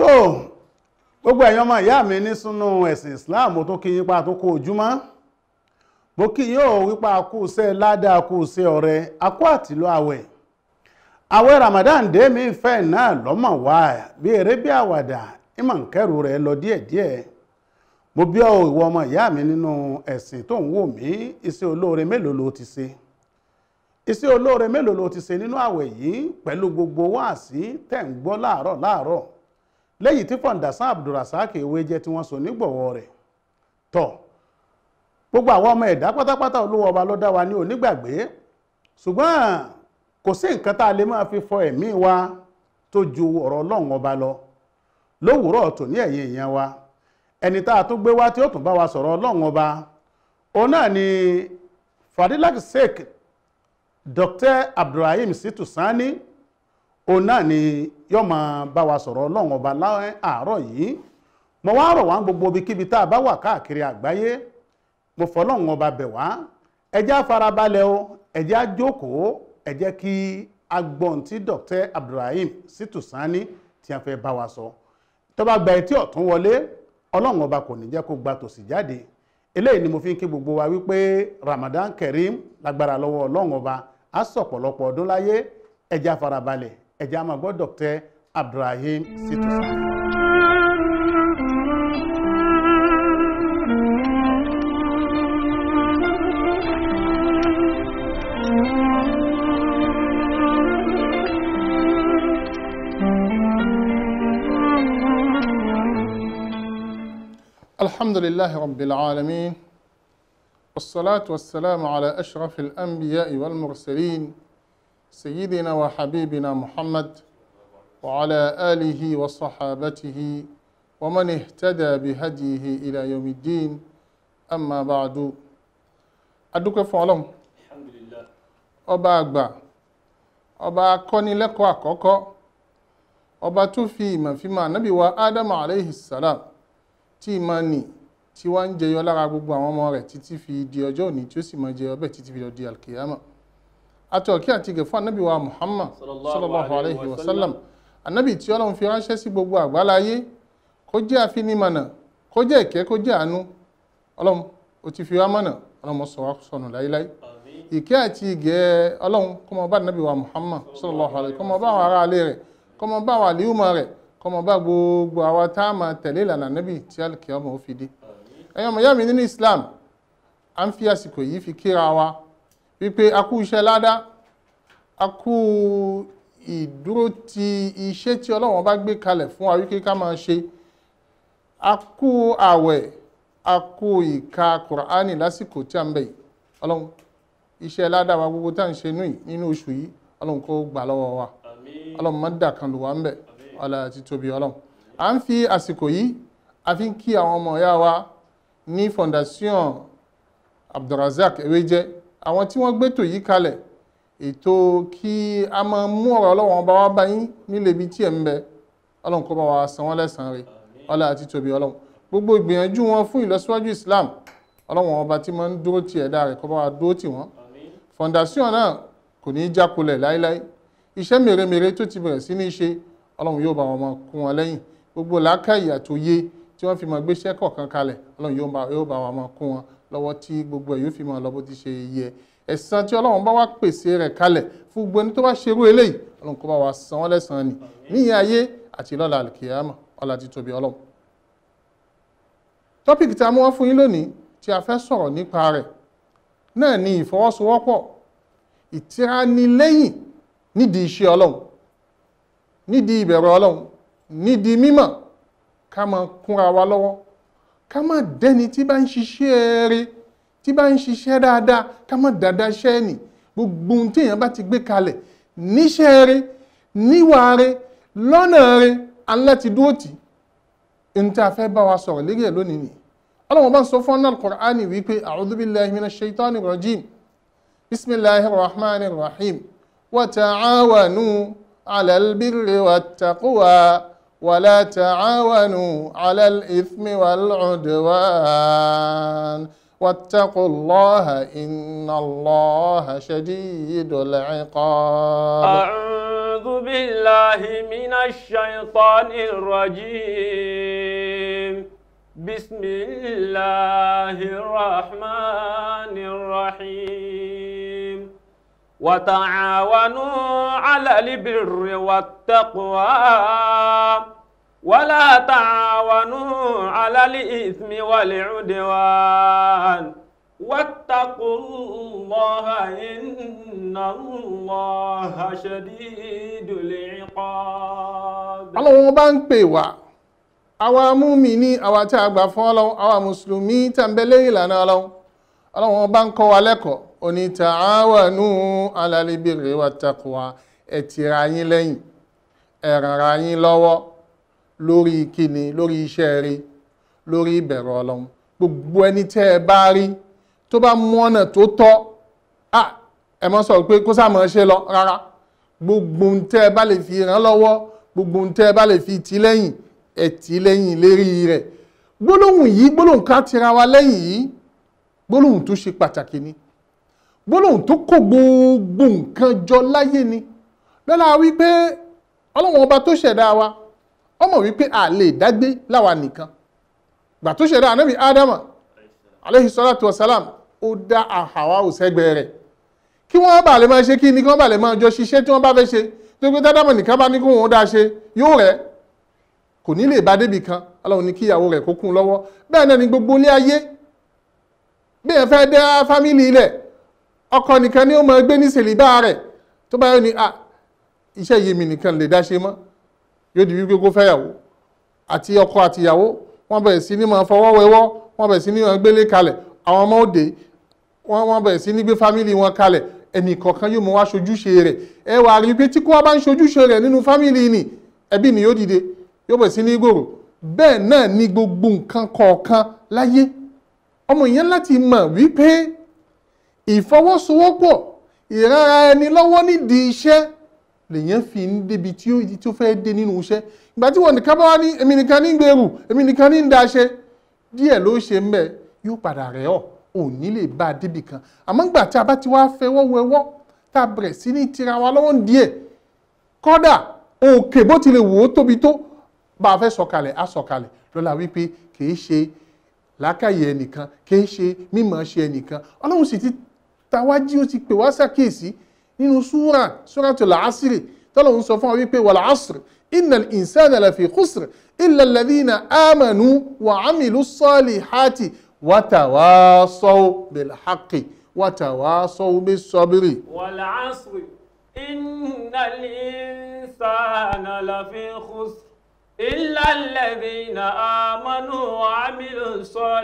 tó gbogbo ẹ̀yàn ọmọ ìyá mi ní súnú ẹ̀sìn Islam mo tún kí yín pa tó kó ojúmọ́ mo kí yín ò wípa kú iṣẹ́ ládàá kú iṣẹ́ ọrẹ akú àtìlú àwẹ̀ àwẹ̀ Ramadan dé mi fẹ́ náà lọ́mọ̀ wá bí eré bí àwàdà ìmọ̀ nkẹ́rù rẹ̀ lọ díẹ̀díẹ̀ mo bí ọ ìwọ ọmọ ìyá mi nínú ẹ̀sìn tó ń wò mí iṣẹ́ olóore mélòó ló ti ṣe iṣẹ́ olóore mélòó ló ti ṣe nínú àwẹ̀ yìí pẹ̀lú gbogbo wáàsí tẹ̀ ń gbọ́ láàárọ̀ láàárọ̀ lẹ́yìn tí fọ̀ǹdàsán abdulrasaq ewé jẹ́ tí wọ́n so nígbọ̀wọ́ rẹ̀ tọ̀ gbogbo àwọn ọmọ ẹ̀dá pátápátá olúwa ọba ló dá wa ní onígbàgbé ṣùgbọ́n kò sí nǹkan tá a lè máa fi fọ ẹ̀mí wa tó ju ọ̀rọ̀ ọlọ́run ọba lọ lówùúrọ̀ tò ní ẹ̀yìn èèyàn wa ẹni tá a tún gbé wá tí ó tún bá wa sọ̀rọ̀ ọlọ́run ọba òun náà ni fadilak sheikh dr abdulrahim situ sani òun náà ni yóò máa bá wa sọ̀rọ̀ ọlọ́run ọba láwọn àárọ̀ yìí mo wá rọ̀ wá gbogbo ibikíbi tá a bá wà káàkiri àgbáyé mo fọlọ́run ọba bẹ̀ wá ẹ jẹ́ á farabalẹ̀ o ẹ jẹ́ á jókòó ẹ jẹ́ kí agbọ̀n tí dr abdulrahim situ sani tí a fẹ́ bá wa sọ tó bá gba etí ọ̀tún wọlé ọlọ́run ọba kò ní jẹ́ kó gba tòsì jáde eléyìí ni mo fi ń kí gbogbo wa wípé ramadan kareem lágbára lọ́wọ́ ọlọ́run ọba á sọ̀pọ̀lọpọ̀ ọdún láyé ẹ jẹ́ á farabalẹ̀ ẹ jẹ́ á máa gbọ́ dr abdulrahim situ sani. الحمد لله رب العالمين والصلاة والسلام على أشرف الأنبياء والمرسلين سيدنا وحبيبنا محمد وعلى آله وصحابته ومن اهتدى بهديه إلى يوم الدين أما بعد أدوك فعلم Alhamdulillah. ọba àgbà ọba akọ́nilẹ́kọ̀ọ́ àkọ́kọ́ ọba tó fi ìmọ̀ fi máa nábì wa ádámù alayhi salam tí ìmọ̀ nì tí wá ń jẹyọ lára gbogbo àwọn ọmọ rẹ̀ títí fi di ọjọ́ òní tí ó sì máa jẹyọ bẹ́ẹ̀ títí fi lọ di alkiyama atọ́kí àti gẹ̀ fún anábì wa muhammad Sallallahu sallallahu alayhi alayhi wa wa sallam anábì tí ọlọ́run fi ránṣẹ́ sí gbogbo àgbáláyé kó jẹ́ àfinimọ̀nà kó jẹ́ ìkẹ́ kó jẹ́ àánú ọlọ́run ó ti fi wá mọ̀nà ọlọ́run sọ wá sọnù láíláí Àmín. ìkẹ́ àti ìgẹ́ ọlọ́run kó máa bá nàbí wa muhammad sallallahu alaihi kó máa bá àwọn ará alẹ́ rẹ̀ kó máa bá àwọn àlíhùmọ̀ rẹ̀ kó máa bá gbogbo àwa tá a máa tẹ̀lé ìlànà nàbí tí alkiyama ó fi dé ẹ̀yin ọmọ ìyá mi nínú islam à ń fi àsìkò yìí fi kíra wa wípé a kú iṣẹ́ ládá a kú ìdúró ti iṣẹ́ tí ọlọ́run bá gbé kalẹ̀ fún wa wípé ká máa ṣe a kú àwẹ̀ a kú ìka kùránì lásìkò tí a ń bẹ̀ yìí ọlọ́run iṣẹ́ ládàá gbogbo tá à ń ṣe nú yìí nínú oṣù yìí ọlọ́run kó gbà lọ́wọ́ wa Àmín. ọlọ́run má dà kan lù wá ń bẹ̀ ọlá àti tóbi ọlọ́run à ń fi àsìkò yìí a fi ń kí àwọn ọmọ ìyá wa ní fondation abdulrasaq ewéjẹ àwọn tí wọ́n gbétò yìí kalẹ̀ ètò kí a máa mú ọ̀rọ̀ ọlọ́run ọba wa bá yín nílé ibi tí ẹ̀ ń bẹ ọlọ́run kó bá wa san wọ́n lẹ́san rẹ̀ ọlá àti tóbi ọlọ́run gbogbo ìgbìyànjú wọn fún ìlọsíwájú islam ọlọ́run ọba tí máa ń dúró ti ẹ̀dá rẹ̀ kó bá wa dúró tì wọ́n Àmín. fondation náà kò ní í jákulẹ̀ láíláí iṣẹ́ mèremère tó ti bẹ̀rẹ̀ sí ní ṣe ọlọ́run yóò bá wọn máa kún wọn lẹ́yìn gbogbo làákàyè àtòye tí wọ́n fi máa gbéṣẹ́ kọ̀ọ̀kan kalẹ̀ ọlọ́run yóò bá yóò bá wọn máa kún wọn lọ́wọ́ tí gbogbo ẹ̀ yóò fi máa lọ bó ti ṣe yẹ ẹ̀san tí ọlọ́run bá wá pèsè rẹ̀ kalẹ̀ fún gbogbo ẹni tó bá ṣerú eléyìí ọlọ́run kó bá wa san wọ́n lẹ́san ni níyẹn ayé àti lọ́la àlùkìyàmà ọlá ti tóbi ọlọ́run tọ́pìkì tí a mú wá fún yín lónìí tí a fẹ́ sọ̀rọ̀ nípa rẹ̀ náà ni ìfọwọ́sowọ́pọ̀ ìtiranilẹ́yìn nídìí iṣẹ́ ọlọ́run nídìí ìbẹ̀rù ọlọ́run nídìí mímọ̀ ká máa kúnra wa lọ́wọ́ ká má dẹ́ni tí bá ń ṣiṣẹ́ eré tí bá ń ṣiṣẹ́ dáadáa ká má dáadáa iṣẹ́ nì gbogbo ohun téèyàn bá ti gbé kalẹ̀ níṣẹ́ eré níwà eré lọ́nà eré aláti dúró tì í ní tí a fẹ́ bá wa sọ̀rọ̀ lérí ẹ̀ lónìí nìyí ọlọ́run bá ń sọ fún ọ́nà al-Qur'ani wípé a'udhu billahi minash shaitani rajim bismillahi rahmani rahim wa ta'awanu ala albirri wattaqwa wa la ta'awanu ala al-ithmi wal-'udwan واتقوا الله إن الله شديد العقاب أعوذ بالله من الشيطان الرجيم بسم الله الرحمن الرحيم وتعاونوا على البر والتقوى ولا تعاونوا على الإثم والعدوان واتقوا الله إن الله شديد العقاب ọlọ́run bá ń pè wá àwa múmìní àwa tí a gbà fún ọlọ́run àwa mùsùlùmí tàbílẹ̀ ìlànà ọlọ́run ọlọ́run bá ń kọ́ wa lẹ́kọ̀ọ́ oní ta'awanu 'ala al-birri wat-taqwa ẹ tìra yín lẹ́yìn ẹ rànra yín lọ́wọ́ lórí kíni lórí iṣẹ́ rí lórí ìbẹ̀rù ọlọ́run gbogbo ẹni tẹ́ ẹ bá rí tó bá mú ọ̀nà tó tọ́ ah ẹ mọ́ sọ pé kó sáà mọ́ ṣe lọ rárá gbogbo ń tẹ́ ẹ bá lè fi ràn lọ́wọ́ gbogbo ń tẹ́ ẹ bá lè fi tì lẹ́yìn ẹ tì lẹ́yìn lérí rẹ̀ gbólóhùn yìí gbólóhùn ká tira wa lẹ́yìn yìí gbólóhùn tó ṣe pàtàkì ni gbólóhùn tó kó gbogbo nǹkan jọ láyé ni lọ́la wípé ọlọ́wọ́n ọba tó ṣẹ̀dá wa ọmọ wípé a lè dágbé láwa nìkan gbà tó ṣẹ̀dá anábì ádámà alayhi salatu wasalam ó dá àhàwá òsẹ́gbẹ̀ẹ́ rẹ̀ kí wọ́n bá lè máa ṣe kí ní kí wọ́n bá lè máa jọ ṣiṣẹ́ tí wọ́n bá fẹ́ ṣe tó gbé dádámọ̀ nìkan bá ní kó wọn ó dáa ṣe yóò rẹ̀ kò ní lè bá débì kan ọlọ́run ní kí ìyàwó rẹ̀ kó kún un lọ́wọ́ bẹ́ẹ̀ náà ni gbogbo ilé ayé bí ẹ fẹ́ dá fámìlì ilẹ̀ ọkọ nìkan ni ó máa gbé ní sèlíbà rẹ̀ tó bá yọ ní à iṣẹ́ yìí mi nìkan lè dá ṣe mọ́ yóò di wípé kó fẹ́yàwó àti ọkọ àti ìyàwó wọ́n bẹ̀rẹ̀ sí ní máa fọwọ́ wẹwọ́ wọ́n bẹ̀rẹ̀ sí ní máa gbélé kalẹ̀ àwọn ọmọ òde wọ́n wọ́n bẹ̀rẹ̀ sí ní gbé fámìlì wọn kalẹ̀ ẹnì kọ̀ọ̀kan yóò mọ wá ṣojúṣe rẹ̀ ẹ wà rí pé tí kò wá bá ń ṣojúṣe rẹ̀ nínú fámìlì ni ẹbí ni yóò dìde yóò bẹ̀rẹ̀ sí ní gbòòrò bẹ́ẹ̀ náà ni gbogbo nǹkan kọ̀ọ̀kan láyé ọmọ yẹn láti mọ̀ wípé ìfọwọ́sowọ́pọ̀ ìrara ẹni lọ́wọ́ nídìí iṣẹ́ lèyàn fi ń débi tí ó tí ó fẹ́ dé nínú iṣẹ́ ìgbà tí wọn nìkan bá wá ní èmi nìkan ní gbèrú èmi nìkan ní ń daṣe díẹ̀ ló ṣe ń bẹ̀ yóò padà rẹ̀ ọ́ ò ní lè bá a débì kan àmọ́ ìgbà tí a bá ti wá fẹwọ́ wẹwọ́ tá a bẹ̀rẹ̀ sí ní tira wa lọ́wọ́ díẹ̀ kọ́dà òkè bó tilẹ̀ wò ó tóbi tó bá a fẹ́ sọ̀kalẹ̀ á sọ̀kalẹ̀ lọ́la wípé kìí ṣe làákàyè ẹnìkan kìí ṣe mímọ̀ ṣe ẹnìkan ọlọ́run sì ti tawájí ó ti pè wá ṣàkíyèsí nínú súra súratul Asri tọ́lọ́run sọ fún wa wípé wal asri innal insana lafi khusr illa alladhina amanu wa amilu salihati wa tawasaw bil haqqi wa tawasaw bis sabri. والعصر إن الإنسان لفي خسر إلا الذين آمنوا وعملوا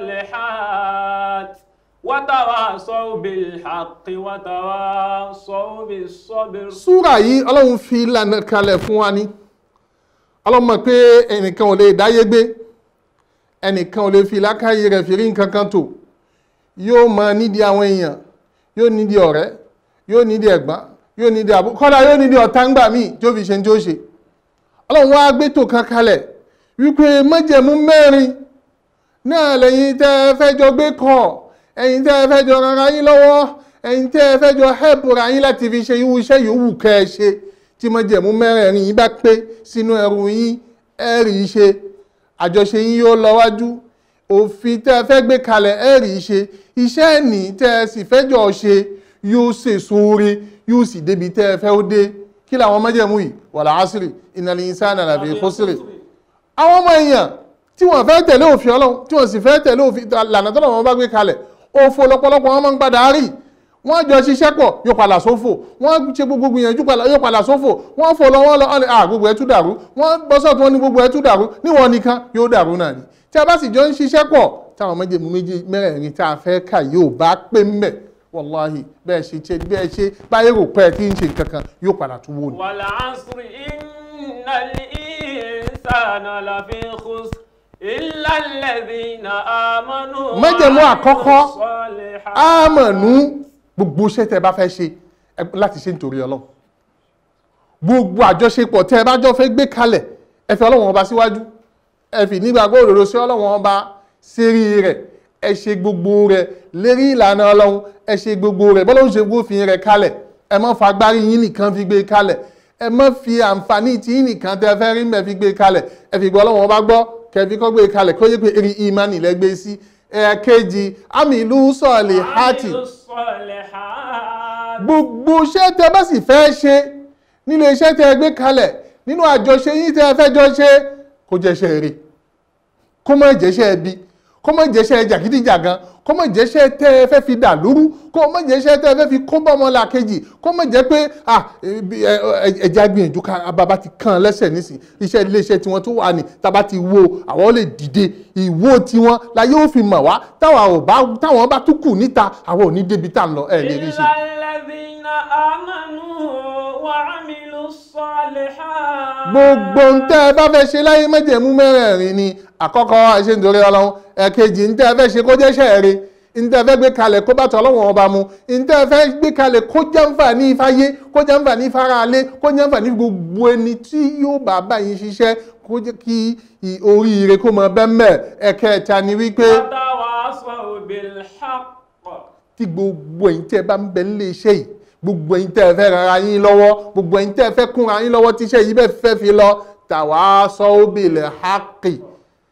الصالحات وتواصوا بالحق وتواصوا بالصبر súrà yìí ọlọ́run fi ìlànà kalẹ̀ fún wa ní ọlọ́run mọ̀ pé ẹnìkan ò lè dáyé gbé ẹnìkan ò lè fi lákàyè rẹ̀ fi rí nǹkan kan tò yóò mọ nídìí àwọn èèyàn yóò nídìí ọ̀rẹ́ yóò nídìí ẹ̀gbọ́n yóò nídìí àbú kọ́dà yóò nídìí ọ̀tá ńgbà míì tí ó fi ṣe ní tí ó ṣe ọlọ́run wá gbé tò kan kalẹ̀ wípé májẹ̀mú mẹ́rin náà lẹ́yìn tẹ́ ẹ fẹ́ jọ gbé kọ́ ẹ̀yin tẹ́ ẹ fẹ́ jọ rara yín lọ́wọ́ ẹ̀yin tẹ́ ẹ fẹ́ jọ hẹ́pù ra yín láti fi ṣe irú iṣẹ́ yòówù kẹ́ ẹ ṣe tí májẹ̀mú mẹ́rẹ̀ẹ̀rin yín bá pé sínú ẹrù yín ẹ rí i ṣe àjọṣe yín yóò lọ wájú òfin tẹ́ ẹ fẹ́ gbé kalẹ̀ ẹ rí i ṣe iṣẹ́ ẹ̀nì tẹ́ ẹ sì fẹ́ jọ ṣe yóò ṣèso oore yóò sì débi tẹ́ ẹ fẹ́ ó dé kí làwọn májẹ̀mú yìí wal asri innal insana lafi khusr àwọn ọmọ èèyàn tí wọ́n fẹ́ tẹ̀lé òfin ọlọ́run tí wọ́n sì fẹ́ tẹ̀lé òfin lànà tọ́lọ̀ wọn bá gbé kalẹ̀ òfò lọ́pọ̀lọpọ̀ wọn máa ń padà rí wọ́n jọ ṣiṣẹ́ pọ̀ yóò padà sófò wọ́n ṣe gbogbo gbìyànjú yóò padà sófò wọ́n fò lọ wọ́n lọ ọ́n à gbogbo ẹ̀ tún dàrú wọ́n bọ́sọ̀ tí wọ́n ní gbogbo ẹ̀ tún dàrú níwọ̀n nìkan yóò dàrú náà ni tí a bá sì jọ ń ṣiṣẹ́ pọ̀ táwọn méjèèmú méjì mẹ́rẹ̀ẹ̀rin tá a fẹ́ kà yóò bá pé mbẹ̀ wàláhì bẹ́ẹ̀ ṣe ṣe bẹ́ẹ̀ ṣe báyé rò pẹ́ tí ń ṣe nǹkan kan yóò padà tún wò ní. والعصر إن الإنسان لفي خسر إلا الذين آمنوا májẹ̀mú àkọ́kọ́ وعملوا الصالحات ámọ̀nú gbogbo iṣẹ́ tẹ́ bá fẹ́ ṣe ẹ láti ṣe nítorí ọlọ́run gbogbo àjọṣepọ̀ tẹ́ ẹ bá jọ fẹ́ gbé kalẹ̀ ẹ fi ọlọ́run ọba síwájú ẹ fi nígbàgbọ́ òdodo sí ọlọ́run ọba sérí rẹ̀ ẹ ṣe gbogbo rẹ̀ lérí ìlànà ọlọ́run ẹ ṣe gbogbo rẹ̀ bọ́lá ń ṣe gbófin rẹ̀ kalẹ̀ ẹ má fagbárí yín nìkan fi gbé kalẹ̀ ẹ má fi àǹfààní tí yín nìkan tẹ fẹ́ rí mẹ́ fi gbé kalẹ̀ ẹ fi gbọ́ ọlọ́run ọba gbọ́ kẹfí kọ́ gbé kalẹ̀ kó yẹ pé eré ìmánì lẹ́gbẹ́ sí ẹ̀ẹ̀kejì àmì ìlú sọ̀lì hátì عملوا الصالحات gbogbo iṣẹ́ tẹ bá sì fẹ́ ṣe nílé iṣẹ́ tẹ gbé kalẹ̀ nínú àjọṣe yín tẹ fẹ́ jọ ṣe kó jẹ́ṣẹ́ rere kó má jẹ́ṣẹ́ ẹbí kó má jẹ́ṣẹ́ jàgídíjàgan kó má jẹ́ṣẹ́ tẹ́ ẹ fẹ́ fi dà lóru kó má jẹ́ṣẹ́ tẹ́ ẹ fẹ́ fi kó bá ọmọlà kejì kó má jẹ́ pé ah, ebi- ẹ- ẹ- ẹja gbìyànjú ká bàbá ti kàn án lẹ́sẹ̀ nísìn iṣẹ́ iléeṣẹ́ tiwọn tó wà ní tábà ti wo àwọn lè dìde ìwó tiwọn la yóò fi mọ̀ wá táwọn ò bá táwọn bá tún kù níta àwọn ò ní débi tá à ń lọ ẹ̀ lè rí ṣe. إلا الذين آمنوا وعملوا الصالحات gbogbo ń tẹ́ ẹ bá fẹ́ ṣe láyé májẹ̀mú mẹ́rẹ̀ẹ̀rin ni àkọ́kọ́ ẹ ṣe nítorí ọlọ́run ẹ̀kejì ń tẹ́ ẹ fẹ́ ṣe kó jẹ́ ṣẹ́ẹ̀rẹ́ ń tẹ́ ẹ fẹ́ gbé kalẹ̀ kó bá tọ́ ọlọ́run ọba mu ń tẹ́ ẹ fẹ́ gbé kalẹ̀ kó jàǹfààní ìfáyé kó jàǹfààní ìfaralé kó jàǹfààní gbogbo ẹni tí yóò bá bá yín ṣiṣẹ́ kó jẹ́ kí i- oríire kó mọ bẹ́ẹ̀ ẹ̀kẹta ni wípé وتواصوا بالحق tí gbogbo ẹ̀yin tẹ́ ẹ bá ń bẹ nílé iṣẹ́ yìí gbogbo ẹ̀yin tẹ́ ẹ fẹ́ rara yín lọ́wọ́ gbogbo ẹ̀yin tẹ́ ẹ fẹ́ kúnra yín lọ́wọ́ tí iṣẹ́ yìí bẹ́ẹ̀ fẹ́ fi lọ tàwa bil haqqi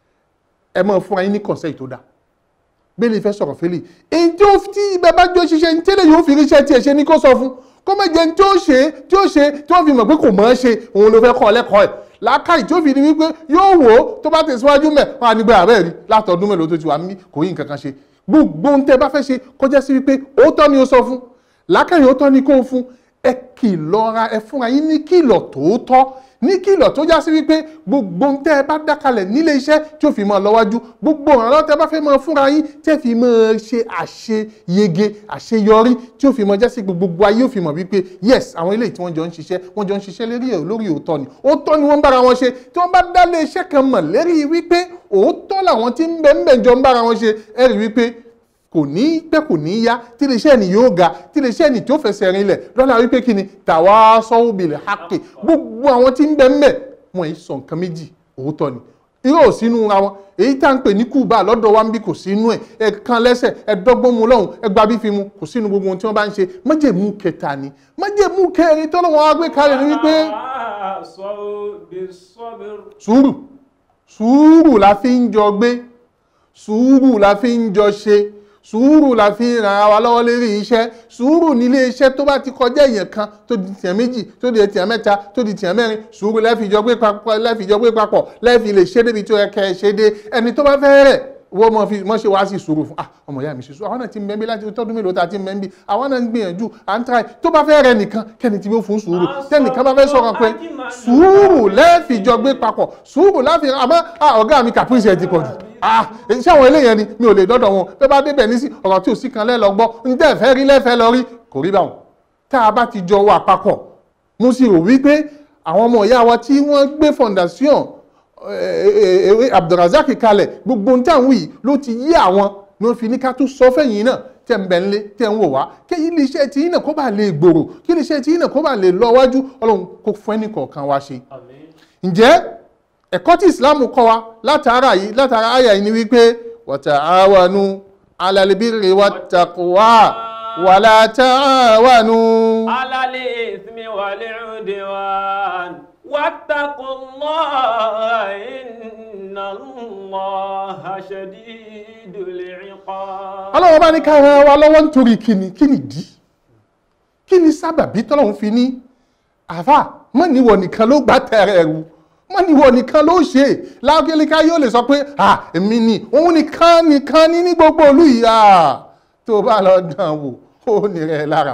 ẹ máa fúnra yín ní kọ̀ǹsẹ̀ tó dáa bẹ́ẹ̀ni fẹ́ sọ̀rọ̀ fẹ́lẹ̀ èyí tí ó tí ibẹ̀ bá jọ ṣiṣẹ́ ní tẹ́lẹ̀ yóò fi ríṣẹ́ tí ẹ ṣe ní kó sọ fún kó má jẹ́ ní tí ó ṣe tí ó ṣe tí ó fi mọ̀ pé kò mọ̀ ọ́ ṣe òun ló fẹ́ kọ́ ọ lẹ́kọ̀ọ́ ẹ̀ làákàyè tí ó fi di wípé yóò wò ó tó bá tẹ̀síwájú mẹ́ wọn á nígbà àbẹ́ rí látọdún mélòó tó ti wà mí kò yí nǹkan kan ṣe gbogbo ohun tẹ́ bá fẹ́ ṣe kọjá sí wípé òótọ́ ni ó sọ fún làákàyè òótọ́ ni kó o fún ẹ kìlọ̀ ra ẹ fúnra yín ní kìlọ̀ tòótọ́ ní kìlọ̀ tó já sí wípé gbogbo ohun tẹ́ ẹ bá dákalẹ̀ nílé iṣẹ́ tí ó fi máa lọ́wájú gbogbo ìrànlọ́wọ́ tẹ́ ẹ bá fẹ́ máa fúnra yín tẹ́ fi máa ṣe àṣeyege àṣeyọrí tí ó fi máa já sí gbogbo ayé ó fi mọ̀ wípé yes àwọn eléyìí tí wọ́n jọ ń ṣiṣẹ́ wọ́n jọ ń ṣiṣẹ́ lérí ẹ̀ lórí òótọ́ ni òótọ́ ni wọ́n ń bára wọn ṣe tí wọ́n bá dá lé iṣẹ́ kan mọ̀ lérí wípé òótọ́ làwọn tí ń bẹ ń bẹ jọ ń bára wọn ṣe ẹ rí wípé kò ní pẹ́ kò ní yá tí iléeṣẹ́ ni yóò ga tí iléeṣẹ́ ni tí ó fẹsẹ̀ rinlẹ̀ lọ́la wípé kí ni tàwa sọ́wọ́ bìlẹ̀ hákè gbogbo àwọn tí ń bẹ ń bẹ wọn yìí sọ nǹkan méjì òótọ́ ni irú ò sínú ra wọn èyí tá ń pè ní kùbà lọ́dọ̀ wa ń bí kò sínú ẹ̀ ẹ kan lẹ́sẹ̀ ẹ dọ́gbọ́n mu lọ́hùn ẹ gba bí fi mu kò sínú gbogbo ohun tí wọ́n bá ń ṣe májèmú kẹta ni májèmú kẹrin tọ́lọ́ wọn á gbé kalẹ̀ ní wípé تواصوا بالصبر sùúrù sùúrù la fi ń jọ gbé sùúrù la fi ń jọ ṣe sùúrù la fi ń ràn wa lọ́wọ́ lérí iṣẹ́ sùúrù nílé iṣẹ́ tó bá ti kọjá èèyàn kan tó di tìyàn méjì tó di tìyàn mẹ́ta tó di tìyàn mẹ́rin sùúrù lẹ́fìjọ gbé papọ̀ lẹ́fìjọ gbé papọ̀ lẹ́fì lè ṣe débi tó yẹ kẹ́ ẹ ṣe dé ẹni tó bá fẹ́ rẹ̀ wọ́n mọ̀ fi mọ̀ ṣe wá sí sùúrù fún ah ọmọ ìyá mi ṣe sùúrù àwọn náà ti ń bẹ́ẹ̀ bí láti tọ́dún mélòó ta ti ń bẹ́ẹ̀ bí àwọn náà ń gbìyànjú à ń try tó bá fẹ́ rẹ̀ nìkan kẹ́ni tí ó fún sùúrù tẹ́nìkan bá fẹ́ sọ̀rọ̀ pé sùúrù lẹ́fìjọ gbé papọ̀ sùúrù láfi àmọ́ ah ọ̀gá mi caprice ẹ̀ ti pọ̀ jù ah iṣẹ́ àwọn eléyẹn ni mi ò lè dọ́dọ̀ wọn bẹ́ẹ̀ bá débẹ̀ ní sí ọ̀rọ̀ tí ò sí kan lẹ́lọ gbọ́ ń tẹ́ fẹ́ rí lẹ́fẹ́ lọ rí kò rí báwọn tá a bá ti jọ wà papọ̀ mo sì rò wípé àwọn ọmọ ìyá wa tí wọ́n gbé fondation ewé abdulrasaq kalẹ̀ gbogbo ohun tí àwọn yìí ló ti yí àwọn ló fi ní ká tún sọ fẹ́yìn náà tẹ̀ ń bẹ̀ ńlé tẹ̀ ń wò wá kí ilé iṣẹ́ tí yín náà kó bá lè gbòòrò kí ilé iṣẹ́ tí yín náà kó bá lè lọ wájú ọlọ́run kó fún ẹnì kọ̀ọ̀kan wá ṣe ǹjẹ́ ẹ̀kọ́ tí islam kọ́ wa látara yìí látara àyà yìí ni wípé wa ta'awanu 'ala al-birri wat-taqwa wa la ta'awanu. على الإثم والعدوان واتقوا الله إن الله شديد العقاب ọlọ́run bá ní ká ran wa lọ́wọ́ nítorí kíni kíni dí kíni sábàbí tọ́lọ́run fi ní àfà mọ́ níwọ̀ nìkan ló gbá tẹ̀rẹ̀ ẹ̀rù mọ́ níwọ̀ nìkan ló ṣe lágbèléká yóò lè sọ pé à èmi ni òun nìkan nìkan ní ní gbogbo olú yìí à tó bá lọ dán wò ó nìrẹ̀ lára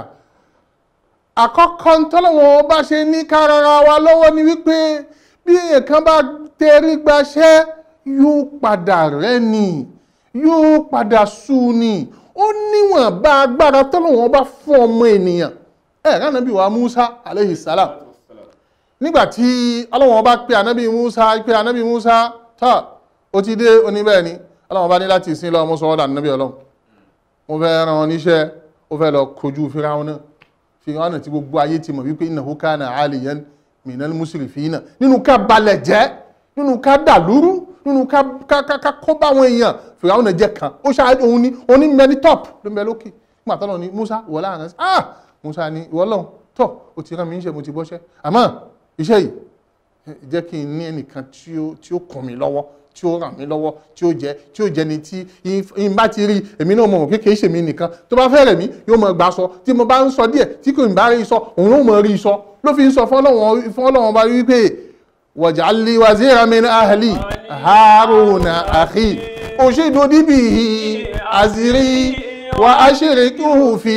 àkọ́kọ́ tọ́lọ́wọ́n bá ṣe ní kárara wa lọ́wọ́ ni wípé bí èèyàn kan bá tẹrí gbaṣẹ́ yóò padà rẹ́ ni yóò padà sú ni ó níwọ̀n bá agbára tọ́lọ́wọ́n bá fún ọmọ ènìyàn ẹ̀ ránàbí wa Musa aleyhi salam nígbàtí ọlọ́wọ́n bá pe ànábì Musa pe ànábì Musa tọ́ ó ti dé oníbẹ̀ ni ọlọ́wọ́n bá ní láti ìsìn lọ́wọ́ mú sọ́wọ́dà ànábì ọlọ́run mo fẹ́ ràn ọ́ níṣẹ́ ó fẹ́ lọ kojú Fíráúnà náà fìhánà tí gbogbo ayé ti mọ̀ wípé innahu kana aliyan minal musrifina nínú ká balẹ̀ jẹ́ nínú ká dàlúrú nínú ká ká ká ká kó bá àwọn èèyàn fìràwọn jẹ kan ó ṣáájú òun ní òun ní mẹni top ló ń bẹ lókè nígbà tó lọ ní Musa wọ láàrin sí ah Musa ní ìwọ lọ́hùn tọ́ o ti rán mi níṣẹ́ mo ti bọ́ṣẹ́ àmọ́ iṣẹ́ yìí ẹ, jẹ́ kí n ní ẹnìkan tí ó tí ó kún mi lọ́wọ́ tí ó ràn mí lọ́wọ́ tí ó jẹ́ tí ó jẹ́ ni tí n bá ti rí èmi náà mọ̀ mọ̀ kékeré ṣèmi nìkan tó bá fẹ́ rẹ̀ mí yóò mọ̀ gbà sọ tí mo bá ń sọ díẹ̀ tí kò ní bá rí sọ òun yóò mọ̀ rí sọ ló fi ń sọ fọ́lọ́wọ́n fọ́lọ́wọ́n bá rí pé waj'al li waziran min ahli haruna akhi ushidu bihi azri wa ashrikuhu fi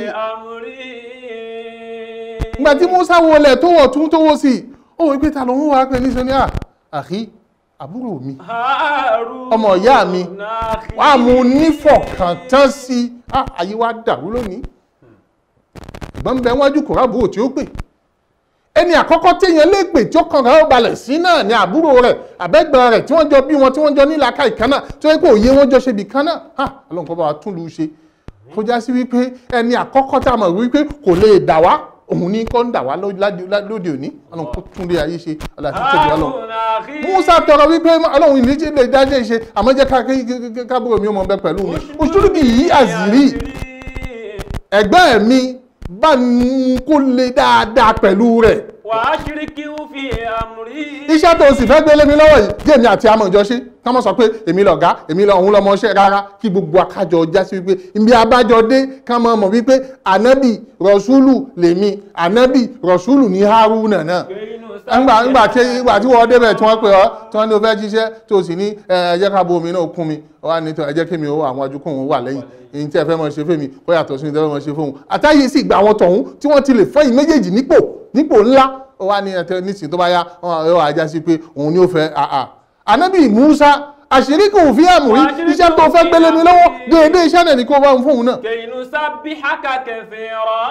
ìgbà tí Musa wọlé tó wọ̀ tún tó wọ́ sí ó wọ́n pé ta ló ń wá pé ní sọ ní àkí àbúrò mi ọmọ ìyá mi wà á mú nífọ̀kàntán sí ah, ayé wa dàrú lónìí ìgbọ́n bẹ wájú kò rábùrò tí ó pè ẹni àkọ́kọ́ téèyàn lè pè tí ó kàn rẹ̀ ó balẹ̀ sí náà ni àbúrò rẹ̀ àbẹ́gbọ̀n rẹ̀ tí wọ́n jọ bí wọn tí wọ́n jọ nílaka ìkànnà tó yẹ kó òye wọn jọ ṣe bì kan náà ah, ọlọ́run kọ́ bá wa tún lu ṣe kó já sí wípé ẹni àkọ́kọ́ tá a mọ̀ wípé kò lè dà wá òun ní kọ́ ń dà wá ló- ládé- lá- lóde òní ọlọ́run kó tún lé ayé ṣe ọlọ́run tó tóbi ọlọ́run musa tọrọ wípé ọlọ́run ìlíjì lè dájẹ́ ṣe àmọ́ jẹ́ ká- ká- ká- ká- kábúrò mi ó mọ bẹ pẹ̀lú mi òṣùlùbí yìí àzìrí ẹgbẹ́ mi bá ń kó lè dáadáa pẹ̀lú rẹ̀ wàá ṣíríkì fi àmúrí. iṣẹ́ tó o sì fẹ́ gbélé mi lọ́wọ́ yìí jẹ́ èmi àti àmọ̀ ìjọ ṣe ká mọ̀ sọ pé èmi lọ̀gá èmi lọ òun lọmọ iṣẹ́ rárá kí gbogbo akájọ já sí wípé ibi abájọ dé ká mọ̀ mọ̀ wípé ànábì rọ̀ṣúlù lèmi ànábì rọ̀ṣúlù ní haruna náà ńgbà ńgbà tí ńgbà tí wọ́n débẹ̀ tí wọ́n pè ọ́ tí wọ́n ní o fẹ́ jíṣẹ́ tó o sì ní ẹ ẹ jẹ́ ká bo omi náà kún mi ọ wá ní tọ́ ẹ jẹ́ kí mi ó àwọn ajúkọ̀ òun wà lẹ́yìn èyí tí ẹ fẹ́ mọ̀ ṣe fún mi kó yàtọ̀ sí ní tẹ́ fẹ́ mọ̀ ṣe fún òun àtàyè sì gba àwọn tọ̀hún tí wọ́n ti lè fẹ́yìn méjèèjì nípò nípò ńlá ó wá ní ẹtẹ nísìnyí tó bá yá wọn yóò ajá sí pé òun ni ó fẹ́ àà ànábì Musa àṣírí kò fi àmùrí iṣẹ́ tó fẹ́ gbélé mi lọ́wọ́ déédéé iṣẹ́ náà ní kó bá ń fóun náà kẹ̀yìnú sábì hákà kẹfẹ́ rọ̀.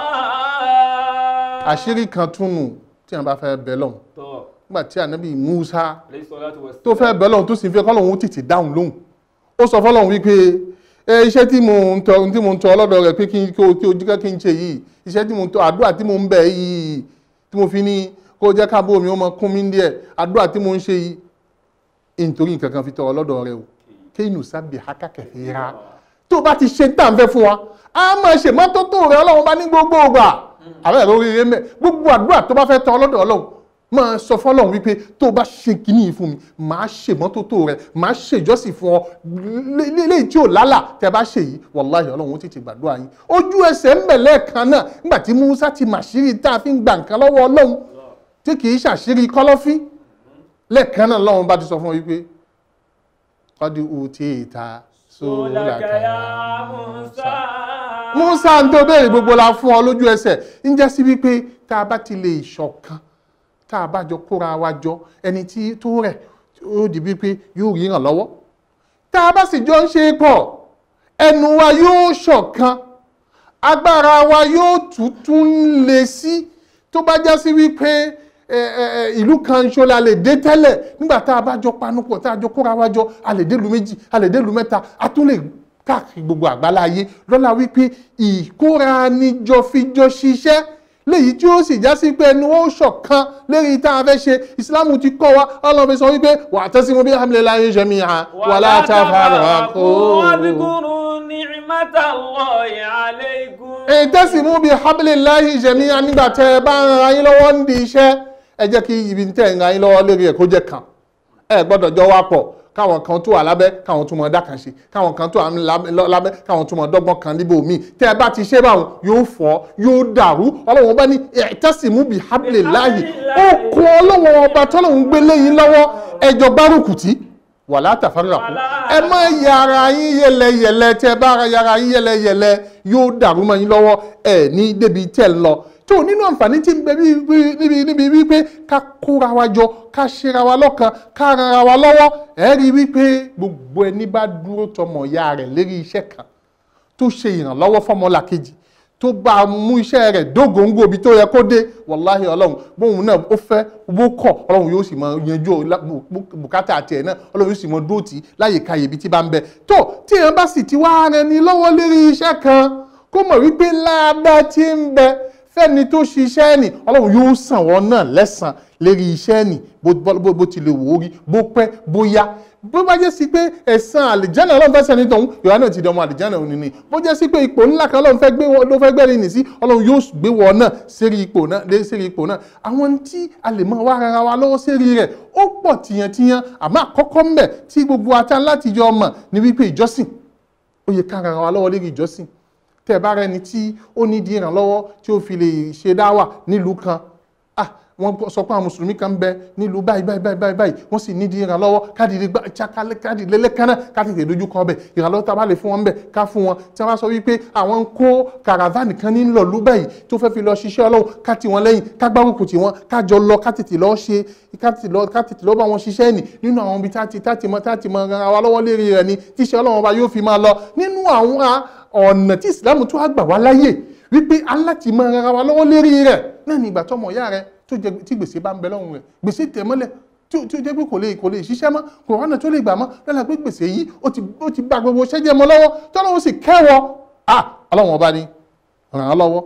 àṣírí kan túnú tí wọn bá fẹ́ bẹ lọ́hùn tọ́ nígbà tí ànábì Musa alayhi salatu wa tó fẹ́ bẹ́ẹ̀ lọ́hùn tó sì ń fẹ́ kọ́lọ́hún ó tètè dáhùn lóhùn ó sọ fọ́lọ́hún wípé ẹ iṣẹ́ tí mo ń tọ tí mo ń tọ ọlọ́dọ̀ rẹ̀ pé kí n kí o kí o jíkẹ́ kí n ṣe yìí iṣẹ́ tí mo ń tọ àdúrà tí mo ń bẹ̀ yìí tí mo fi ní kó o jẹ́ káàbọ̀ mi ó mọ kún mi díẹ̀ àdúrà tí mo ń ṣe yìí nítorí nǹkan kan fi tọ ọlọ́dọ̀ rẹ̀ o kéènù sábì hákàkẹ́ ra tó o bá ti ṣe tá à ń fẹ́ fún wa a máa ṣe mọ́tótó rẹ̀ ọlọ́run bá ní gbogbo ògbà àbẹ́ ẹ̀rọ oríire mẹ́ gbogbo àdúrà tó bá fẹ́ tọ ọlọ́dọ̀ ọlọ́run máa sọ fọlọ́run wípé tó o bá ṣe kíní yìí fún mi máa ṣe mọ́tótó rẹ̀ máa ṣe ìjọsìn fún ọ léyìí tí ò lálà tẹ bá ṣe yìí wàláhì ọlọ́run ó tètè gbàdúrà yín ojú ẹsẹ̀ ń bẹ̀ lẹ́ẹ̀kan náà nígbà tí Musa ti màṣírí tá a fi ń gba nǹkan lọ́wọ́ ọlọ́run tí kì í ṣàṣírí kọ́lọ́fín lẹ́ẹ̀kan náà lọ́run bá ti sọ fún ọ wípé kọ́dí ùtí ìta sólàkàyà Musa. Musa ń tó béèrè gbogbo la fún ọ lójú ẹsẹ̀ ń jẹ́ sí wípé tá a bá ti lè ṣọ̀kan tá a bá jọ kóra wa jọ ẹni tí tó rẹ̀ ó di wípé yóò rí ràn lọ́wọ́ tá a bá sì jọ ń ṣe pọ̀ ẹnu wa yóò ṣọ̀kan agbára wa yóò tuntun lè sí tó bá já sí wípé ẹ, ẹ, ẹ, ìlú kan ṣo la lè dé tẹ́lẹ̀ nígbà tá a bá jọ panupọ̀ tá a jọ kóra wa jọ a lè dé lu méjì a lè dé lu mẹ́ta a tún lè káàkiri gbogbo àgbálá ayé lọ́la wípé ìkóra níjọ fíjọ ṣiṣẹ́ léyìí tí ó sì já sí pé ẹnu ó ṣọ̀kan lérí tá a fẹ́ ṣe ìsìlámù ti kọ́ wa ọlọ́run fi sọ wípé wa'tasimu bihablillahi jami'an wala tafarraqu. واذكروا نعمة الله عليكم ìtẹ́sìmú bíi hablillahi jami'an nígbà tẹ́ ẹ bá ń ra yín lọ́wọ́ ń di iṣẹ́ ẹ jẹ́ kí ibi tẹ́ ẹ ń ra yín lọ́wọ́ lérí ẹ̀ kó jẹ́ kan ẹ gbọ́dọ̀ jọ wá pọ̀ káwọn kan tó wà lábẹ́ káwọn tó mọ dákan ṣe káwọn kan tó wà lábẹ́ káwọn tó mọ dọ́gbọ́n kan níbo míì tẹ́ ẹ bá ti ṣe báwọn yóò fọ́ yóò dàrú ọlọ́run bá ní ìtẹ́sìmú bíi hablillahi ó kún ọlọ́run ọba tọ́lọ́run gbé léyìn lọ́wọ́ ẹjọ́ gbárùkù tí wàlá tafarraqu ẹ má yàrá yín yẹlẹyẹlẹ tẹ bá ara yàrá yín yẹlẹyẹlẹ yóò dàrú mọ́ yín lọ́wọ́ ẹ ní débi tẹ ń lọ tó nínú àǹfààní tí ń bẹ bí- bí- níbi níbi wípé ká kóra wa jọ ká ṣera wa lọ́kan ká rara wa lọ́wọ́ ẹ rí i wípé gbogbo ẹni bá dúró tọmọ ìyá rẹ̀ lérí iṣẹ́ kan tó ṣe ìrànlọ́wọ́ fọ́mọlà kejì tó bá a mú iṣẹ́ rẹ̀ dógóńgó ibi tó yẹ kó dé wàláhì ọlọ́run bóun náà ó fẹ́ owó kọ̀ ọlọ́run yóò sì mọ yanjú ọlá- bù- bù- bùkátà àti ẹ̀ náà ọlọ́run yóò sì mọ dóòtì láyè káyè ibi tí bá ń bẹ tó tí èèyàn bá sì ti wá rẹ ni lọ́wọ́ lérí iṣẹ́ kan kó mọ̀ wípé láàdá tí ń bẹ fẹ́ni tó ṣiṣẹ́ nì ọlọ́run yóò sàn wọ́n náà lẹ́sàn lérí iṣẹ́ nì bó bó- bó ti lè wò ó rí bó pẹ́ bó yá bó bá jẹ́ sí pé ẹ̀san àlìjánà ọlọ́run fẹ́ sẹ́ni tọ̀hún ìwà náà ti dọmọ àlìjánà òní ni bó jẹ́ sí pé ipò ńlá kan ọlọ́run fẹ́ gbé wọn ló fẹ́ gbẹ́rì nì sí ọlọ́run yóò gbé wọn náà sérí ipò náà lé sérí ipò náà àwọn tí a lè máa wá ara wa lọ́wọ́ sérí rẹ̀ ó pọ̀ tìyàntìyàn àmọ́ àkọ́kọ́ ńbẹ̀ tí gbogbo ata láti jọ mọ̀ ní wípé ìjọsìn ó yẹ ká ara wa lọ́wọ́ lérí ìjọsìn tẹ́ ẹ bá rẹni tí ó nídìí ìrànlọ́wọ́ tí ó fi lè ṣe dáwà nílùú kan ah wọ́n sọ pé àwọn mùsùlùmí kan ń bẹ nílùú báyìí báyìí báyìí báyìí báyìí wọ́n sì nídìí ìrànlọ́wọ́ káàdì gbà chakalẹ̀ káàdì lélẹ́kánná káàdì tètè dojú kọ ọbẹ̀ ìrànlọ́wọ́ tá a bá lè fún wọn bẹ̀ ká fún wọn tí wọ́n bá sọ wípé àwọn ń kó kàràvánì kan ní lọ̀lú báyìí tó fẹ́ fi lọ ṣiṣẹ́ ọlọ́run ká tì wọ́n lẹ́yìn ká gbárùkù tì wọ́n ká jọ lọ ká tètè lọ ṣe ká tètè lọ ká tètè lọ bá wọn ṣiṣẹ́ nì nínú àwọn ibi tá ti tá ti mọ tá ti mọ ara wa lọ́wọ́ lérí rẹ̀ ni tíṣẹ́ ọlọ́run ọba yóò fi máa lọ nínú àwọn ọ̀nà tí ìsìlámù tó wá gbà wá láyè wípé aláti mọ ara wa lọ́wọ́ lérí rẹ̀ náà ní ìgbà tọmọ ìyá rẹ tó jẹ tí gbèsè bá ń bẹ lọ́rùn rẹ̀ gbèsè tẹ̀ mọ́lẹ̀ tí ó tí ó jẹ́ pé kò lè kò lè ṣiṣẹ́ mọ́ kò rọ́nà tó lè gbà mọ́ lọ́la pé gbèsè yìí ó ti ó ti gba gbogbo ṣẹ́jẹ́ mọ́ lọ́wọ́ tọ́lọ́wọ́ sì kẹ́wọ́ à ọlọ́run ọba ni ràn án lọ́wọ́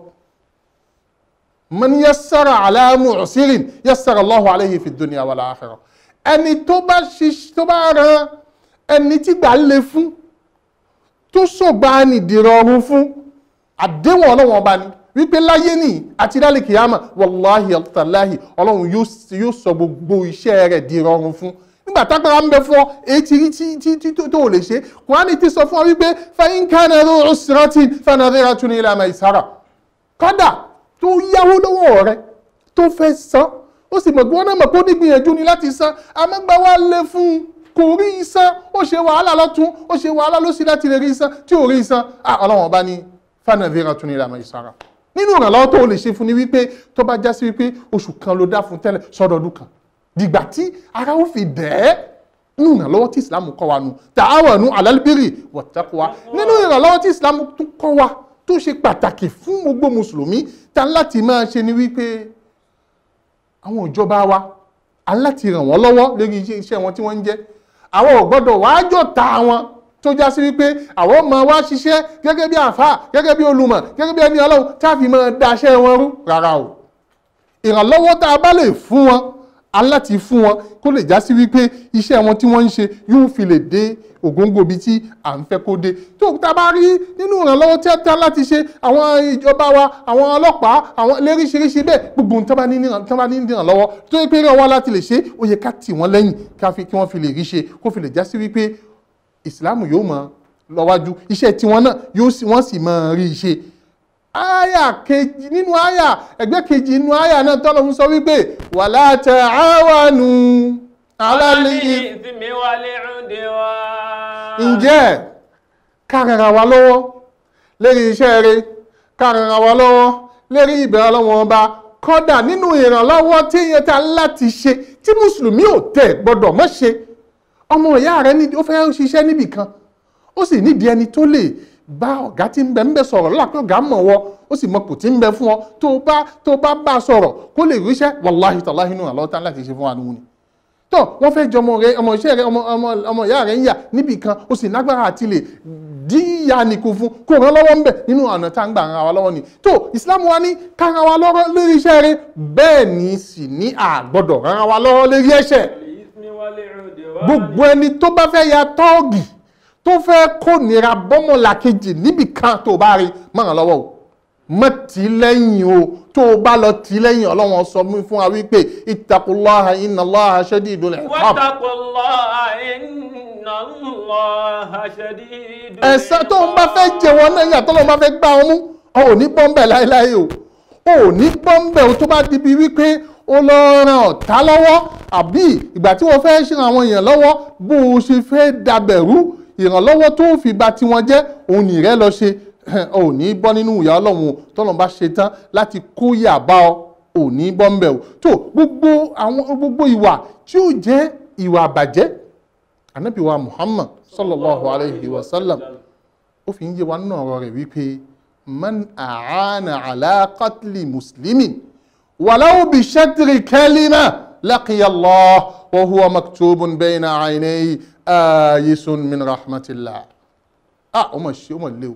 man yassara ala mu'sirin yassara Allahu alayhi fi dunya wal akhirah ẹni tó bá ṣiṣ tó bá ran ẹni tí gbà le fún tó sọ̀gbà ní ìdìrọ̀rùn fún àdéhùn ọlọ́run ọba ni wípé láyé ní àti dálé kìyàmà wàláhì ọ̀tàláhì ọlọ́run yóò sì- yóò sọ gbogbo iṣẹ́ rẹ̀ di rọrùn fún nígbà tágbára ń bẹ fún ọ èyí tí tí tí tí tó tó ò lè ṣe kùránì ti sọ fún ọ wípé fẹ́yìn kánà ló ń sírọ́tì fanadéra tún ní ilẹ̀ àmà ìsára kọ́dà tó yáwó lọ́wọ́ rẹ tó fẹ́ san ó sì mọ̀ pé wọ́n náà mọ̀ pé ó ní gbìyànjú ni láti san àmọ́gbà wa lé fún un kò rí san ó ṣe wàhálà lọ́tún ó ṣe wàhálà lọ́sí láti lè rí san tí ò rí san ah ọlọ́wọ́n bá ní fanadéra tún ní ilẹ̀ àmà ìsára nínú ìrànlọ́wọ́ tó o lè ṣe fún ni wípé tó bá já sí wípé oṣù kan ló dá fún tẹ́lẹ̀ sọ́dọọdún kan dìgbà tí ara ó fi dẹ̀ ẹ́ nínú ìrànlọ́wọ́ tí ìsìlámù kọ́ wa nù ta'awanu 'alal birri wattaqwa nínú ìrànlọ́wọ́ tí ìsìlámù tún kọ́ wa tó ṣe pàtàkì fún gbogbo mùsùlùmí ta láti máa ṣe ni wípé àwọn ìjọba wa a láti ràn wọ́n lọ́wọ́ lórí iṣẹ́ iṣẹ́ wọn tí wọ́n ń jẹ́ àwọn ò gbọ́dọ̀ wàá jọ̀ta wọn tó já sí wípé àwọn ọmọ wa ṣiṣẹ́ gẹ́gẹ́ bí àfáà gẹ́gẹ́ bí olùmọ̀ gẹ́gẹ́ bí ẹni ọlọ́run tá a fi máa daṣẹ́ wọn rú rárá o ìrànlọ́wọ́ tá a bá lè fún wọn aláti fún wọn kó lè já sí wípé iṣẹ́ wọn tí wọ́n ń ṣe yóò fi lè dé ògóńgò bíi tí à ń fẹ́ kó dé tó tá a bá rí nínú ìrànlọ́wọ́ tí a tá láti ṣe àwọn ìjọba wa àwọn ọlọ́pàá àwọn léríṣiríṣi bẹ́ẹ̀ gbogbo ohun tí wọ́n bá ní níran- tí wọ́n bá ní ìrànlọ́wọ́ tó yẹ pé ràn wá láti lè ṣe ó yẹ ká tì wọ́n lẹ́yìn ká fi kí wọ́n fi lè rí ṣe kó fi lè já sí wípé ìsìláàmù yóò mọ lọ́wájú iṣẹ́ tiwọn náà yóò sì wọ́n sì mọ rí i ṣe aya kejì nínú aya ẹgbẹ́ kejì nínú aya náà tọ́lọ̀ ń sọ wípé wala ta'awanu ala al-ithmi الإثم والعدوان ǹjẹ́ kárara wa lọ́wọ́ lérí iṣẹ́ rẹ̀ kárara wa lọ́wọ́ lérí ìbẹ̀rẹ̀ ọlọ́wọ́n ọba kọ́dà nínú ìrànlọ́wọ́ tí èèyàn ta láti ṣe tí mùsùlùmí ò tẹ̀ gbọ́dọ̀ mọ́ ṣe ọmọ ìyá rẹ̀ ní ó fẹ́ ṣiṣẹ́ níbì kan ó sì nídìí ẹni tó lè bá ọ̀gá tí ń bẹ ń bẹ sọ̀rọ̀ lọ́la pé ọ̀gá mọ̀ wọ ó sì mọ kò tí ń bẹ fún ọ tó o bá tó o bá bá a sọ̀rọ̀ kó lè ríṣẹ́ wàláhì tàláhì nù àlọ́ tán láti ṣe fún wa nù ni tó wọ́n fẹ́ jọ ọmọ rẹ ọmọ iṣẹ́ rẹ ọmọ ọmọ ọmọ ìyá rẹ ń yà níbì kan ó sì lágbára àti lè dí ìyá nìkú fún kó ràn lọ́wọ́ ń bẹ̀ nínú ọ̀nà tá à ń gbà ràn wá lọ́wọ́ ni tó ìsìlámù wa ní ká ràn wá lọ́wọ́ lórí iṣẹ́ rẹ bẹ́ẹ̀ ni sì ní àgbọ́dọ̀ ràn wá lọ́wọ́ lórí ẹ̀ṣẹ̀ الإثم والعدوان gbogbo ẹni tó bá fẹ́ ya tọ́ọ̀gì tó fẹ́ kó nira bọ́mọ̀lá kejì níbì kan tó bá rí mọ̀ràn lọ́wọ́ o mọ̀ tí lẹ́yìn o tó o bá lọ tí lẹ́yìn ọlọ́wọ́n sọ mí fún wa wípé ittaqullaha innallaha shadidul iqab واتقوا الله إن الله شديد ẹ̀san tó ń bá fẹ́ jẹ wọn náà yàtọ̀ lọ́wọ́ bá fẹ́ gbá wọn mú ọ ò ní bọ́m̀bẹ̀ láéláé o o ò ní bọ́m̀bẹ̀ o tó bá di bíi wípé o lọ ran ọ̀tá lọ́wọ́ àbí ìgbà tí wọ́n fẹ́ ṣe àwọn èèyàn lọ́wọ́ bó o ṣe fẹ́ dabẹ̀rú ìrànlọ́wọ́ tó fi ba tiwọn jẹ́ òun nìrẹ́ lọ ṣe o ò ní bọ́ nínú ìyà ọlọ́run o tọ́lọ́run bá ṣe tán láti kó yà bá ọ ò ní bọ́m̀bẹ̀ o tó gbogbo àwọn gbogbo ìwà tí ó jẹ́ ìwà àbàjẹ́ anabi wa muhammad sallallahu alayhi wa sallam ó fi ń yé wa nínú ọ̀rọ̀ rẹ̀ wípé man àánà ala qatli muslimin wàláwù bí shatri kalima laqiya allah wa huwa maktubun bayna aynayhi ayisun min rahmatillah ah ọmọ ṣe ọmọ lé o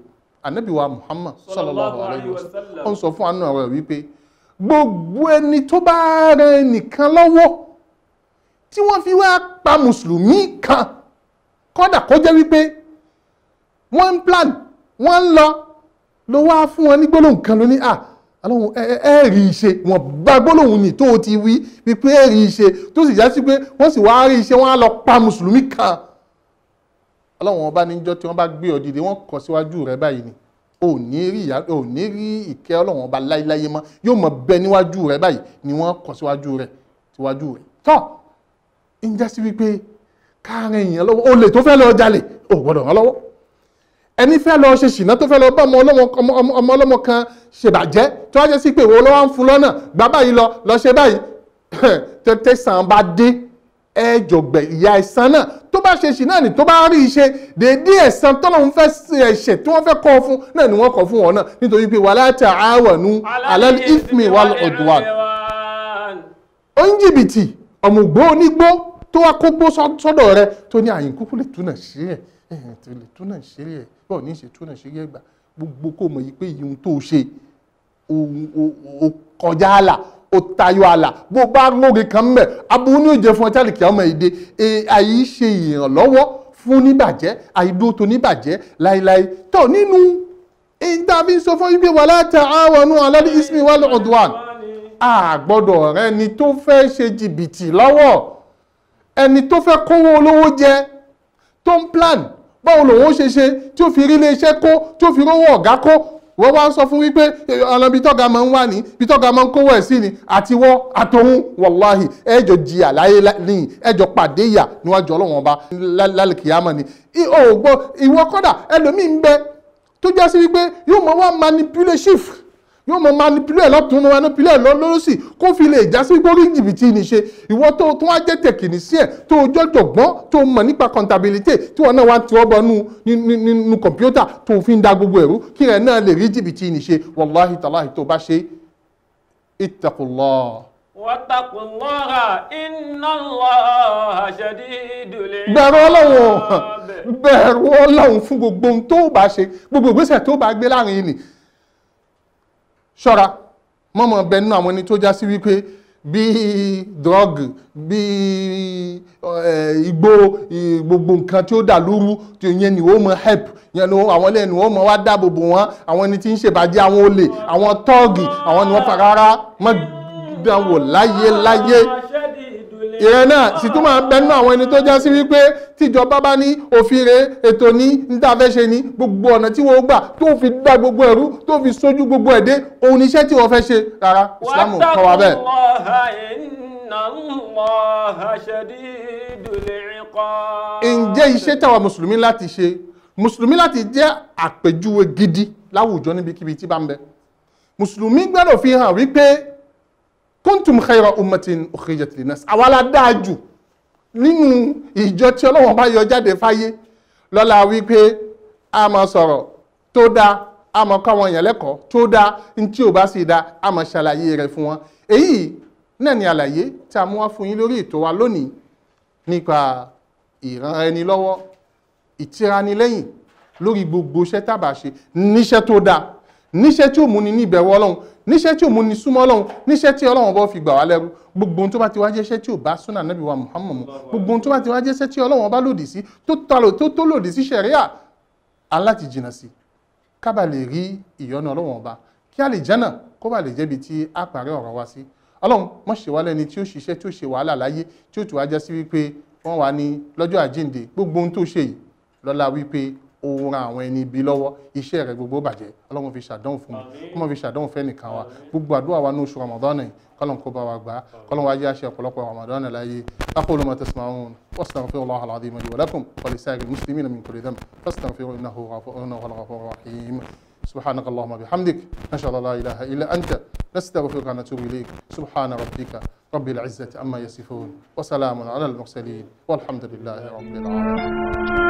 anabi wa muhammad sallallahu alayhi wa sallam wasallam. ó ń sọ fún àánú ọ̀rọ̀ wípé gbogbo ẹni tó bá rẹ nìkan lọ́wọ́ tí wọ́n fi wá pa mùsùlùmí kan kódà kó jẹ́ wípé wọ́n ń plan wọ́n ń lọ ló wá fún wọn ní gbólóhùn kan ló ní à alóhùn ẹ ẹ ẹ rí i ṣe wọn bá gbólóhùn ní tó o ti wí wípé ẹ rí i ṣe tó sì já sí pé wọ́n sì wá rí i ṣe wọ́n á lọ pa mùsùlùmí kan ọlọ́run ọba níjọ́ tí wọ́n bá gbé ọ dìde wọ́n kọ síwájú rẹ báyìí ni ò ní rí ìyá ò ní rí ìkẹ́ ọlọ́run ọba láyéláyé mọ́ yóò mọ bẹ níwájú rẹ báyìí ni wọ́n kọ síwájú rẹ síwájú rẹ tọ́ ń já sí wípé káàrin èèyàn lọ́wọ́ olè tó fẹ́ lọ jalè ò gbọ́dọ̀ rán lọ́wọ́ ẹni fẹ́ lọ ṣe ṣìnà tó fẹ́ lọ bá ọmọ ọlọ́mọ ọmọ ọmọ- ọmọ ọlọ́mọ kan ṣèbàjẹ́ tó wá jẹ́ sí pé ìwọ lọ́wọ́ ń fún lọ́nà gbà báyìí lọ lọ ṣe báyìí tètè sàn bá dé ẹjọgbẹ ìyá ẹ̀san náà tó bá ṣe ṣìnà ni tó bá rí iṣẹ́ dédé ẹ̀san tọ́lọ́run fẹ́ ṣe ẹ̀ṣẹ̀ tí wọ́n fẹ́ kọ́ fún náà ni wọ́n kọ́ fún wọn náà nítorí pé wala ta'awanu 'ala al-ithmi wal-'udwan oníjìbìtì ọ̀mùgbó onígbó tó wá kó gbó sọ́- sọ́dọ̀ rẹ tó ní àyìn kúkú lè túnà sí ẹ̀ ẹ̀hìn tó lè túnà sí ẹ̀ bọ́ọ̀ ní í ṣe túnà sí ẹ̀ gbà gbogbo kó mọ̀ yìí pé ìyún tó ṣe o- o- o kọjá àlà o tayọ àlà bó bá lóore kan mẹ́ aburú ní òjò fún ọjà lè kí ọmọ èdè àyí ṣe ìrànlọ́wọ́ fún níbàjẹ́ àìdúró tó níbàjẹ́ láíláí tó nínú èyí tá a fi ń sọ fún yín pé wala ta'awanu 'ala al-ithmi wal-'udwan a gbọ́dọ̀ rẹ ni tó fẹ́ ṣe jìbìtì lọ́wọ́ ẹni tó fẹ́ kówó olówó jẹ tó ń plan báwo lòun ó ṣe ṣe tí ó fi rí ilé iṣẹ́ kó tí ó fi rówó ọ̀gá kó wọ́n wá ń sọ fún wípé eh, ọ̀nà ibi tọ́ga máa ń wà ní ibi tọ́ga máa ń kówó ẹ̀ sí ni àtiwọ́ àtòhun wàláhì ẹjọ́ di àlàyé lẹ́yìn ẹjọ́ pàdé ìyà níwájú ọlọ́wọ́n ọba lá- lálẹ́kìyàmọ̀ ni I- o ò gbọ́ ìwọ kọ́dà ẹlòmíì ń bẹ tó jẹ́ sí wípé yóò mọ wá manipulative yóò mọ manipulate lọ́tún ní manipulate lọ́lọ́sì kó fi lè já sí gbórí jìbìtì ní ṣe ìwọ tó tó wá jẹ́ tẹ̀kìnì sí ẹ̀ tó jọjọ gbọ́n tó mọ̀ nípa contability tí wọn náà wá ti ọbọ̀ nínú kọ̀mpútà tó fi ń da gbogbo ẹ̀rú kí rẹ̀ náà lè rí jìbìtì ní ṣe wàláhì tàláhì tó bá ṣe ittaqullah. واتقوا الله إن الله شديد bẹ̀rù ọlọ́run العقاب bẹ̀rù ọlọ́run fún gbogbo ohun tó bá ṣe gbogbo ìgbésẹ̀ tó bá gbé láàrin ni ṣọ́ra mọ́mọ́ bẹ nínú àwọn ẹni tó já sí wípé bí drug bí eh, igbó i- gbogbo nǹkan tí ó dà lóru tí yẹn ni ó mọ help yẹn ni ó- àwọn ilé ni ó mọ wá dáàbò bò wọ́n àwọn ẹni tí ń ṣèbàjẹ́ àwọn olè àwọn tọ́ọ̀gì àwọn ni wọ́n fa rárá mọ́ dánwò láyé láyé شديد ìrẹ́ náà sì tún máa bẹnu àwọn ẹni tó já sí wípé tíjọba bá ní òfin rẹ̀ ètò ní níta fẹ́ ṣe ní gbogbo ọ̀nà tí wọ́n gbà tó fi dá gbogbo ẹ̀rú tó fi sójú gbogbo ẹ̀dẹ́ òun iṣẹ́ tí wọ́n fẹ́ ṣe rárá Islam ò kọ́ wa واتقوا bẹ́ẹ̀. الله إن الله شديد العقاب ǹjẹ́ iṣẹ́ táwa mùsùlùmí láti ṣe mùsùlùmí láti jẹ́ àpèjúwe gidi láwùjọ níbikíbi tí bá ń bẹ mùsùlùmí gbọ́dọ̀ fi hàn wípé kuntum khayra ummatin ukhrijat linnas àwa la dáa jù nínú ìjọ tí ọlọ́wọ́n bá yọ jáde fáyé lọ́la wípé a máa sọ̀rọ̀ tó dáa a máa kọ́ àwọn èèyàn lẹ́kọ̀ọ́ tó dáa ní tí ò bá sì dáa a máa ṣàlàyé rẹ̀ fún wọn èyí náà ni àlàyé tí a mú wá fún yín lórí ètò wa lónìí nípa ìran ẹni lọ́wọ́ ìtiranilẹ́yìn lórí gbogbo iṣẹ́ tábà ṣe níṣẹ́ tó dáa níṣẹ́ tí ò mú ni ní ìbẹ̀rù ọlọ́run níṣẹ́ tí ò mú ni súnmọ́ ọlọ́run níṣẹ́ tí ọlọ́run bọ́ fi gbà wá lẹ́rú gbogbo ohun tó bá ti wá jẹ́ṣẹ́ tí ò bá súnà nábì wa Muhammad mu gbogbo ohun tó bá ti wá jẹ́ṣẹ́ tí ọlọ́run bá lòdì sí tó talo tó tó lòdì sí ṣẹ̀ríà aláti jìnà sí kábà lè rí ìyọ́nú ọlọ́run ọba kí a lè jẹ́nà kó bá lè jẹ́bi tí a parí ọ̀rọ̀ wa sí ọlọ́run mọ̀ ṣe wá lẹ́ni tí ó ṣiṣẹ́ tí ó ṣe wàhálà láyé tí ó tù wá jẹ́ sí wípé wọ́n wà ní lọ́jọ́ àjíǹde gbogbo ohun tó ṣe yìí lọ́la wípé ó ran àwọn ẹni ibi lọ́wọ́ iṣẹ́ rẹ̀ gbogbo bàjẹ́ ọlọ́run fi ṣàdánwò fún mi kó mọ̀ fi ṣàdánwò fẹ́ nìkan wa gbogbo àdúrà wa ní oṣù Ramadan yìí kọ́lọ́n kó bá wa gbà á kọ́lọ́n wa jẹ́ àṣẹ ọ̀pọ̀lọpọ̀ Ramadan láyé aqulu ma tasma'un wastaghfirullaha al-azim li wa lakum wa lisa'iril muslimina min kulli dhanb fastaghfiruhu innahu ghafurun ghafurur rahim سبحانك اللهم وبحمدك نشهد ان لا اله الا انت نستغفرك ونتوب اليك سبحان ربك رب العزه عما يصفون وسلام على المرسلين والحمد لله رب العالمين